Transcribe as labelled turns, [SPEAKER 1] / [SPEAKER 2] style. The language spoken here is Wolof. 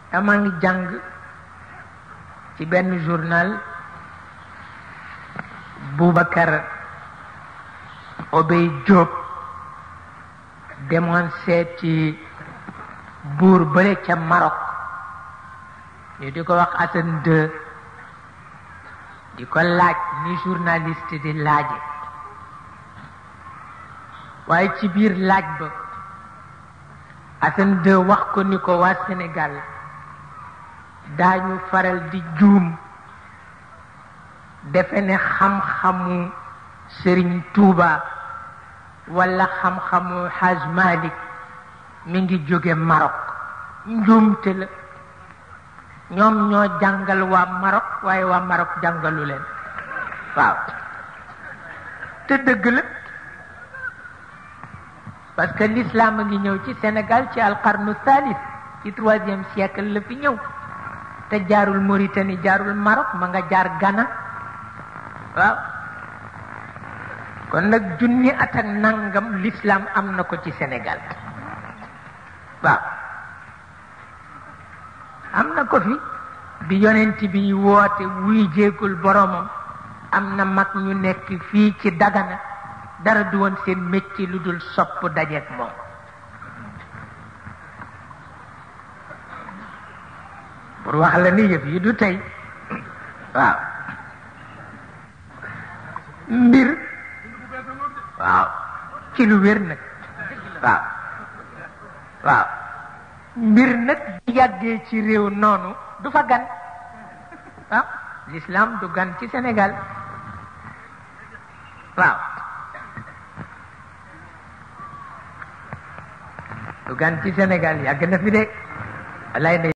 [SPEAKER 1] dama ngi jàng ci benn journal Boubacar Obey Diop demoon seeti buur bële ca Maroc ñu di ko wax Hassan II di ko laaj ni journaliste di laaje waaye ci biir laaj ba Hassan II wax ko ni ko waa Sénégal daañu faral di juum defe ne xam-xamu Sëriñ Tuuba wala xam-xamu Haj Malik mi ngi jóge Maroc njuumte la ñoom ñoo jàngal waa Maroc waaye waa Maroc jàngalu leen waaw te dëgg la parce que l'islam a ngi ñëw ci Sénégal ci alqarnu thalith ci troisième siècle la fi ñëw te jaarul Mauritanie jaarul Maroc ma nga jaar Ghana waaw kon nag junni at ak nangam l'islam am na ko ci Sénégal waaw am na ko fi bi yonent bi woote wuy jéegul boromam am na mag ñu nekk fii ci Dagana dara du woon seen métier lu dul sopp dajeek moom pour wax la ni yëf yi du tey waaw mbir waaw ci lu wér nag waaw waaw mbir nag bu yàggee ci réew noonu du fa gan waaw l'islam du gan ci Sénégal waaw du gan ci Sénégal yàgg na fi de walay